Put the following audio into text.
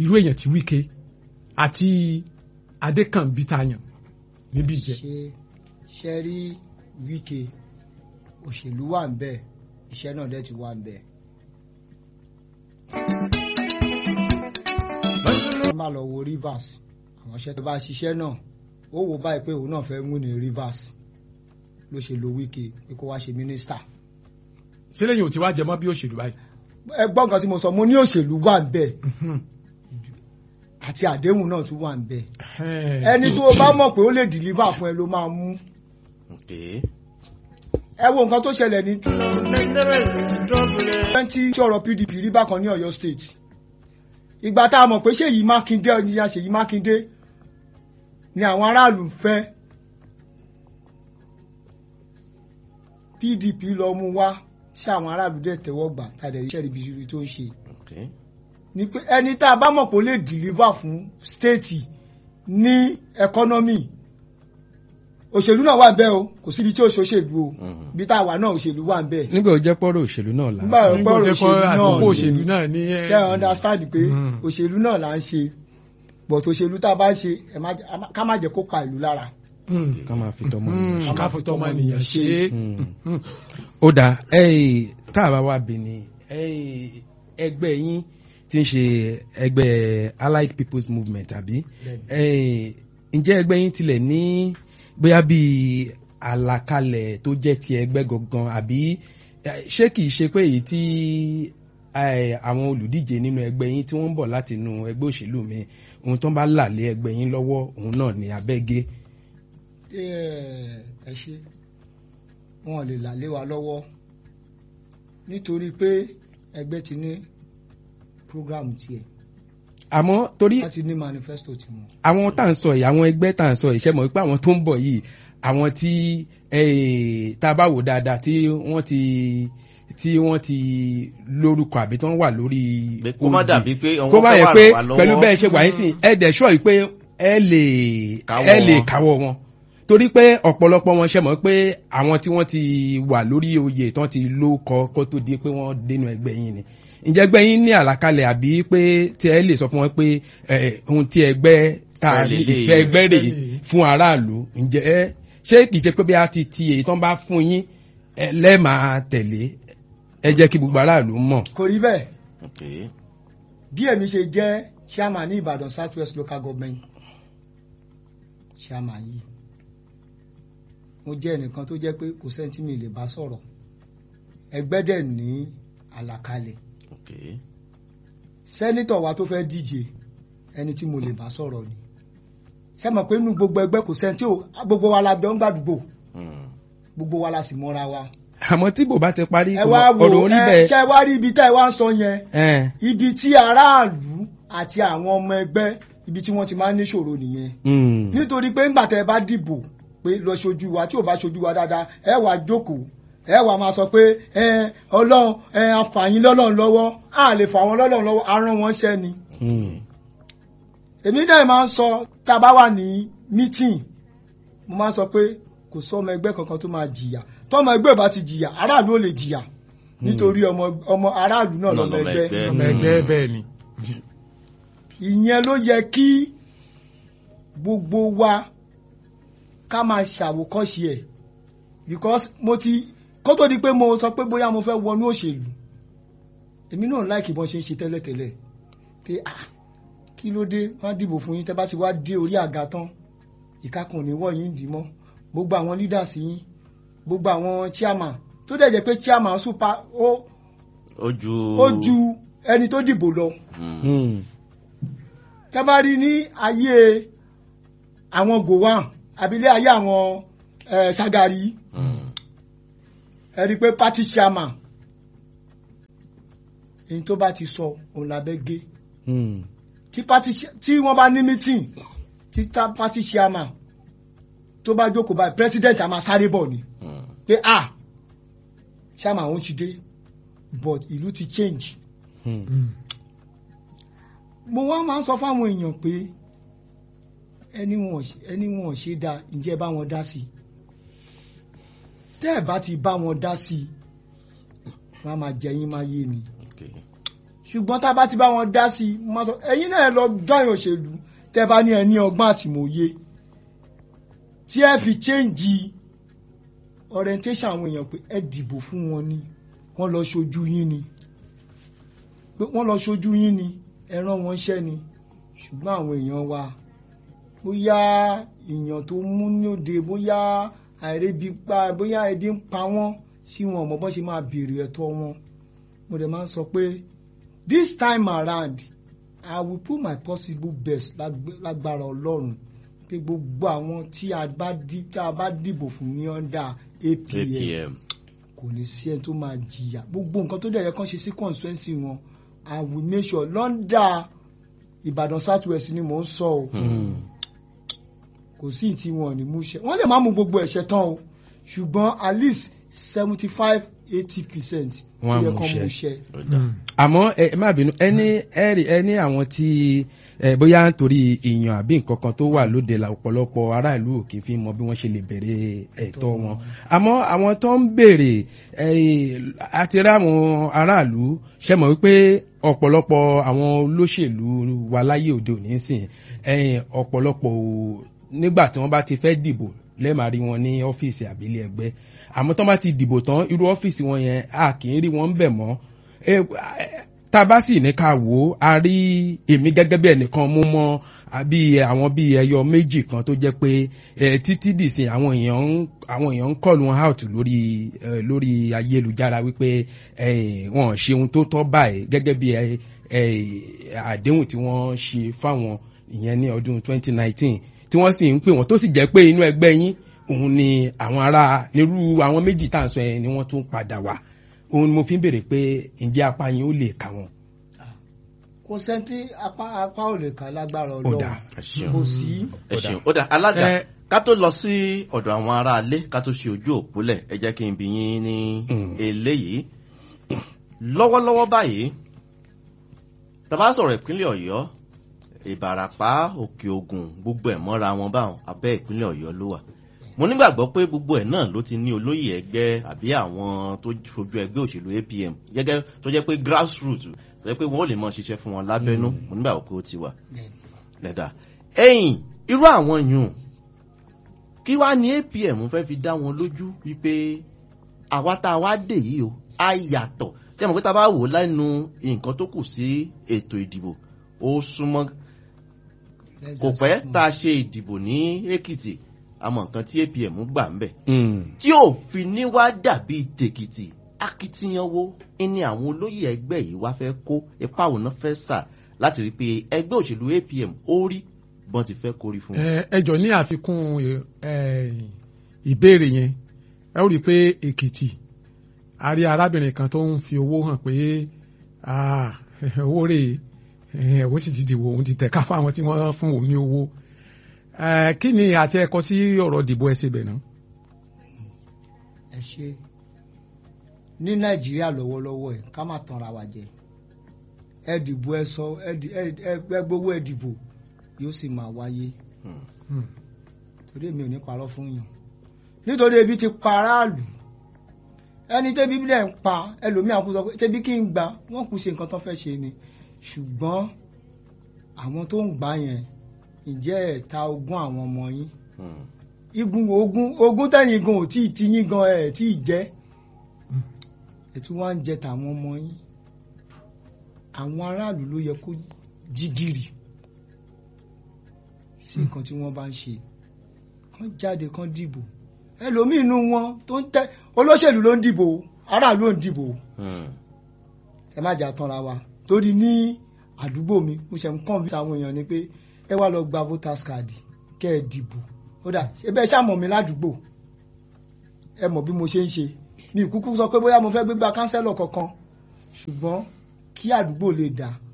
irú èèyàn tí Wike àti Adékànbí tayàn níbí jẹ. ṣe ṣe rí Wike òṣèlú wà ń bẹ iṣẹ́ náà dẹ̀ ti wà ń bẹ. wọ́n máa lọ wo Rivers àwọn iṣẹ́ tó bá ṣiṣẹ́ náà ó wò báyìí pé òun náà fẹ́ mú ní Rivers ló ṣe lo Wike pé kó wá ṣe mínísítà. ṣé lẹ́yìn ò ti wá jẹ mọ́ bí òṣèlú báyìí. ẹ gbọ́ nǹkan tí mo sọ mo ní òṣèlú wà ń bẹ àti àdéhùn náà tún wà ń bẹ ẹni tó o bá mọ̀ pé ó lè deliver fún ẹ ló máa mú Okay. ẹ wo nǹkan tó ṣẹlẹ̀ ní twenty sọ̀rọ̀ PDP rí bákan ní Ọ̀yọ́ state ìgbà tá a mọ̀ pé Ṣèyí Mákindé ọ̀nìyàn Ṣèyí Mákindé ni àwọn aráàlú ń fẹ́ PDP lọ mú wá sí àwọn aráàlú dẹ̀ tẹ́wọ́ gbà tàdé iṣẹ́ ribiribi tó ń ṣe Okay. ni pé ẹni tá a bá mọ̀ pé ó lè deliver fún state ní economy òṣèlú náà wà bẹ́ẹ̀ o kò síbi tí ó ṣòṣèlú o Mhm. bí tá a wà náà òṣèlú wà bẹ́ẹ̀ nígbà ó jẹ́ pọ́rọ̀ òṣèlú náà là ń nígbà sọ. nígbà ọgbọ́n tó kọ́ òṣèlú àkókò náà òṣèlú ni náà ní. ẹ, kẹ́ ẹ understand pé Mm. òṣèlú náà là ń ṣe but òṣèlú tá a bá ń ṣe ẹ má jẹ́- a má- ká má jẹ́ kó pa ìlú lára. mm, ká máa fi tọmọ mm, nìyẹn. ká fi tọmọ ènìyàn ṣe é. Mm. ó dáa ẹ̀ẹ́ tá a bá wá Benin ẹ̀ẹ́ ẹgbẹ́ yín tí ń ṣe ẹgbẹ́ Allied People's Movement àbí ẹ̀ẹ́ ǹjẹ́ ẹgbẹ́ yín tilẹ̀ ní bóyá bíi àlàkalẹ̀ tó jẹ́ ti ẹgbẹ́ gangan àbí eh, ṣé kìí ṣe pé èyí tí eh, àwọn olùdíje nínú ẹgbẹ́ yín tí wọ́n ń bọ̀ láti inú ẹgbẹ́ òṣèlú mi ohun tó ń bá là lé ẹgbẹ́ yín lọ́wọ́ òun náà ní abẹ́gẹ́ ẹ ẹ ṣe wọn lè là lé wa lọ́wọ́ nítorí pé ẹgbẹ́ ti ní program tiẹ̀ àmọ́ torí wọ́n ti ní manifesto tiwọn. àwọn tá à ń sọ yìí àwọn ẹgbẹ́ tá à ń sọ yìí ṣe mọ̀ pé àwọn tó ń bọ̀ yìí àwọn tí eh, tá a bá wò dáadáa tí wọ́n ti tí wọ́n ti lórúkọ àbí tí wọ́n wà lórí Pé kó má oyè. dàbí pé kó àwọn má fẹ́ yẹ wà pé wá lọ́wọ́. pẹ̀lú bẹ́ẹ̀ ṣe wà yín sìn ẹ dẹ̀ ṣọ́ yìí pé ẹ lè Káwọ́ ẹ lè wọn. káwọ́ wọn torí pé ọ̀pọ̀lọpọ̀ wọn ṣe mọ̀ pé àwọn tí wọ́n ti wà lórí oyè tán ti ló kọ kó tó di pé wọ́n dénú ẹgbẹ́ yín ni ǹjẹ́ ẹgbẹ́ yín ní àlàkalẹ̀ àbí pé tí ẹ lè sọ fún wọn pé eh, ohun tí ẹgbẹ́ tá a ní Fẹ́ lélẹ̀. ìfẹ́ ẹgbẹ́ rèé Fẹ́ lélẹ̀. fún aráàlú ǹjẹ́ ẹ ṣé kìí ṣe pé bí a ti ti èyí tán bá fún yín ẹ lẹ́ẹ̀máa tẹ̀lé ẹ jẹ́ kí gbogbo aráàlú mọ̀. kò rí bẹ́ẹ̀ Okay. bí èmi ṣe jẹ́ chairman ní Ìbàdàn South West Local Government chairman yìí mo jẹ́ ẹnìkan tó jẹ́ pé kò sẹ́ni tí mi lè bá sọ̀rọ̀ ẹgbẹ́ dẹ̀ ní àlàkalẹ̀ Okay. sẹ́nítọ̀ wa tó fẹ́ díje ẹni tí mo lè bá sọ̀rọ̀ ni ṣé mọ̀ pé nínú gbogbo ẹgbẹ́ kò sẹ́ni tí ò gbogbo wa la bẹ̀ ń gbàdúgbò Mm. gbogbo wa la sì mọ́ra wa àmọ́ tí bò bá ti parí ẹ wá wo ọ̀rọ̀ orí ẹ bẹ́ẹ̀ ṣe wá rí ibi tá ẹ wá ń sọ yẹn ẹ̀ ibi tí aráàlú àti àwọn ọmọ ẹgbẹ́ ibi tí wọ́n ti máa ń níṣòro nìyẹn mm, nítorí pé ńgbà tẹ bá dìbò pé lọ ṣojú wa tí ò bá ṣojú wa dáadáa ẹ wàá jókòó ẹ wàá máa sọ pé ẹ ọlọ́run ẹ àǹfààní lọ́lọ́run lọ́wọ́ á lè fà wọ́n lọ́lọ́run lọ́wọ́ arán wọn ṣẹ́ ni. mm, èmi náà máa ń sọ tá a bá wà ní mítìn mo máa ń sọ pé kò sọ ọmọ ẹgbẹ́ kankan tó máa jìyà tọ́mọ ẹgbẹ́ ò bá ti jìyà aráàlú ò lè jìyà nítorí ọmọ ọmọ aráàlú náà Náà lọ́mọ lọ́mọ ẹgbẹ́ ẹgbẹ́. ọmọ ẹgbẹ́ bẹ́ẹ̀ ni. ìyẹn ló yẹ kí gbogbo wa ká máa ṣàwòkọ́ṣe ẹ̀ because mo ti kó tó di pé mo sọ pé bóyá mo fẹ́ wọnú òṣèlú èmi náà láìkì bọ́n ṣe ń ṣe tẹ́lẹ̀tẹ́lẹ̀ pé ah kí ló dé wọ́n á dìbò fún yín tẹ́ bá ti wá dé orí àga tán ìkákan ò ní wọ̀ yín dì mọ́ gbogbo àwọn leaders yín gbogbo àwọn chairman tó dẹ̀ jẹ́ pé chairman super ó Ojú. ó ju ẹni tó dìbò lọ Mm. mm, tẹ́bárí ní ayé àwọn gowon àbílẹ̀ ayé àwọn eh, Ṣàgàrí Mm. ẹ rí i pé party chairman èyí tó bá ti sọ òun lábẹ́ gé mm, tí party cha- tí wọ́n bá ní meeting tí ta- party chairman tó bá jókòó báyìí president a máa sáré bọ̀ ni Mm. pé ah chairman òun ti dé but ìlú ti change mm. Mm. mo wá máa ń sọ fáwọn èèyàn pé ẹni wọn ò ṣe- ẹni wọn ò ṣe dáa ǹjẹ́ ẹ bá wọn dá sí i tẹ́ ẹ̀ bá ti bá wọn dá sí i wọ́n á máa jẹ yín máa yé ni Okay. ṣùgbọ́n tá a bá ti bá wọn dá sí i mo máa sọ ẹ̀yin náà lọ join òṣèlú tẹ́ bá ní ẹ ní ọgbọ́n àtìmọ̀ye tí ẹ fi change orientation àwọn èèyàn pé ẹ dìbò fún wọn ni wọ́n lọ ṣojú yín ni pé wọ́n lọ ṣojú yín ni ẹ rán wọn iṣẹ́ ni ṣùgbọ́n àwọn èèyàn wa bóyá èèyàn tó mú lóde bóyá àìrébi pa bóyá ebi ń pa wọ́n tí wọn ò mọ bọ́n ṣe máa béèrè ẹ̀tọ́ wọn mo dẹ̀ máa ń sọ pé this time around I will put my possible best lágbé- lágbára ọlọ́run pé gbogbo àwọn tí a bá dí- tí a bá dìbò fún ní under APM apm kò ní sí ẹni tó máa jìyà gbogbo nǹkan tó dẹ̀ yẹ kán ṣe sí constituency wọn I will make sure lọ́ndà Ìbàdàn South West ni mò ń sọ o kò sí ìtí wọn ò ní mú ṣe wọ́n lè má mú gbogbo ẹ̀ṣẹ̀ tán o ṣùgbọ́n at least seventy five eighty percent Wọ́n á yẹ mú kán mú ṣẹ. ṣe. ó dà. àmọ́ ẹ ẹ má bínú ẹni ẹrí ẹni àwọn tí ẹ bóyá nítorí èèyàn àbí nǹkan kan tó wà lóde la ọ̀pọ̀lọpọ̀ aráàlú ò kì í fi mọ bí wọ́n ṣe lè bèrè ẹ̀tọ́ wọn àmọ́ àwọn tó ń bèrè ẹ àti rí àwọn aráàlú ṣe mọ̀ wípé ọ̀pọ̀lọpọ̀ àwọn olóṣèlú wa láyé òde òní sìn ẹ̀yìn ọ̀pọ̀lọpọ̀ ò- nígbà tí wọ́n bá ti fẹ́ dìbò lẹ́ẹ̀máa rí wọn ní ọ́fíìsì àbílẹ̀ ẹgbẹ́ àmọ́ tó bá ti dìbò tán irú ọ́fíìsì wọn yẹn a kì í rí wọn ń bẹ̀ mọ́ ẹ tá a bá sì ní ká wò ó a rí èmi gẹ́gẹ́ bí ẹnìkan mú mọ́ àbí àwọn bíi ẹyọ méjì kan tó jẹ́ pé ẹ títí dìsìn àwọn èèyàn ń àwọn èèyàn ń call wọn out lórí ẹ lórí ayélujára wípé ẹ wọn ò ṣe ohun tó tọ́ báyìí gẹ́gẹ́ bí ẹ ẹ àdéhùn tí wọ́n ṣe fáwọn ìyẹn ní ọdún 2019 tí wọ́n sì ń pè wọ́n tó sì jẹ́ pé inú ẹgbẹ́ yín òun ni àwọn ará nírú àwọn méjì tá à ń sọ yẹn ni wọ́n tún padà wá òun ni mo fi ń béèrè pé ǹjẹ́ apá yín ó lè kà wọ́n. kò sẹ́ńtì apá apá ò lè kà lágbára Ó dáa. ọlọ́run ẹ ṣeun kò sí. ẹ ṣeun ó dà alága Ẹ- ká tó lọ sí ọ̀dọ̀ àwọn aráalé ká tó ṣe ojú òpólẹ̀ ẹ jẹ́ kí n bi yín ní Mm. eléyìí lọ́wọ́lọ́wọ́ báyìí tàbá sọ̀rọ̀ ìpínlẹ̀ ọ̀yọ́ ìbàràpá òkè ògùn gbogbo ẹ̀ mọ́ra wọn báwọn abẹ́ ìpínlẹ̀ ọ̀yọ́ ló wà mo nígbàgbọ́ pé gbogbo ẹ̀ náà ló ti ní olóyè ẹgbẹ́ àbí àwọn tó fojú ẹgbẹ́ òṣèlú apm gẹ́gẹ́ tó jẹ́ pé grassroots tó jẹ́ pé wọ́n ò lè mọ ṣiṣẹ́ fún wọn lábẹ́nú mo nígbàgbọ́ pé ó ti wà lẹ́dà ẹ̀yìn irú àwọn yùn kí wá ní apm fẹ́ fi dá wọn lójú wípé àwa tá a wá dè yìí o á yàtọ̀ tí a mọ̀ pé tá a bá wò lẹ́nu nǹkan tó kù sí ètò ìdìbò ó súnmọ́ kò pẹ́ tá a ṣe ìdìbò ní èkìtì àmọ́ nǹkan tí apm gbà ń bẹ̀ tí ò fi ní wá dàbí tèkìtì akitiyan wo ni àwọn olóyè ẹgbẹ́ yìí wá fẹ́ kó ipa òun náà fẹ́ sà láti rí i pé ẹgbẹ́ òṣèlú apm ó rí bọ́n ti fẹ́ kórí fún wọn. ẹ ẹ jọ ní àfikún ẹ, ìbéèrè yẹn ẹ ó rí i pé èkìtì a rí arábìnrin kan tó ń fi owó hàn pé ah, owó rè é owó sì ti dìbò òun ti tẹ̀ka fáwọn tí wọ́n fún òun ní owó ẹ, kí ni àti ẹ̀kọ́ sí ọ̀rọ̀ dìbò ẹsẹ̀ bẹ̀ náà. ẹ ṣe ní nàìjíríà lọ́wọ́lọ́wọ́ ẹ̀ ká má tanra wa jẹ ẹ dìbò ẹ sọ ẹ di- ẹ ẹ- ẹ gbowó ẹ dìbò yóò sì máa wáyé Hmm. torí èmi ò ní parọ́ fún yàn nítorí ebi ti pa aráàlú ẹni tẹ́bí dẹ̀ ń pa ẹlòmíà kú sọ pé tẹ́bí kí n gbà wọ́n kú ṣe nǹkan tó fẹ́ ṣe ni ṣùgbọ́n àwọn tó ń gbà yẹn ǹjẹ́ ẹ̀ ta ogún àwọn ọmọ yín Hmm. igun ogun ogun tẹ̀yìn gan ò tí ì ti yín gan ẹ̀ tí ì jẹ́ ẹ̀ tí wọ́n á ń jẹ tàwọn ọmọ yín àwọn aráàlú ló yẹ kó jí gìrì sí nǹkan tí wọ́n bá ń ṣe kán jáde kán dìbò ẹlòmíì inú wọn tó ń tẹ olóṣèlú ló ń dìbò aráàlú ò ń dìbò Hmm. ẹ má jà tanra wa torí ní àdúgbò mi mo ṣe ń kàn bí àwọn èèyàn ni pé ẹ wá lọ gba voters card kẹ ẹ dìbò ó dà ṣe bẹ́ẹ̀ ṣàmọ̀ mi ládùúgbò ẹ mọ̀ bí mo ṣe ń ṣe mi ìkúkú sọ pé bóyá mo fẹ́ gbégbá kánsẹ́lọ̀ kankan ṣùgbọ́n kí àdúgbò lè dà